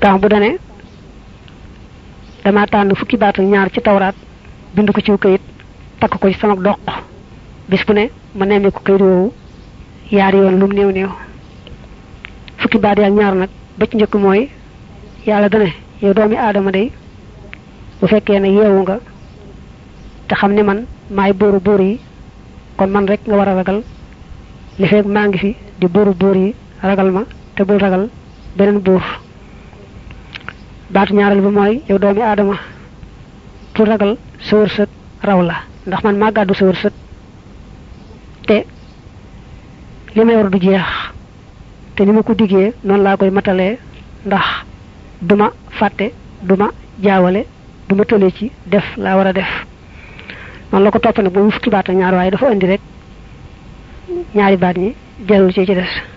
tax bu dane dama tànn fukki baat ak ñaar ci tawraat bind ko ci kayit takk ko ci sama doq bis bu ne ma nemmee ko kayit woowu yaari yoon lu mu néew néew fukki baat ak ñaar nag ba ci njëkk mooy yàlla dane yow doomi aadama day bu fekkee ne yeewu nga te xam ne man maay bóoru bóor yi kon man rek nga war a ragal li fekk maa ngi fi di bóoru bóor yi ragal ma te bul ragal beneen buur baatu ñaareel ba mooy yow doomi aadama pour ragal sa wërsëg raw la ndax man maa gàddu sa wërsëg te li may war du jeex te ni ma ko diggee noonu laa koy matalee ndax duma fàtte duma jaawale duma tëlee ci def laa war a def noonu la ko topp nag ba mu fukki baat ak ñaar waaye dafa indi rek ñaari baat ñi jarul ci ci des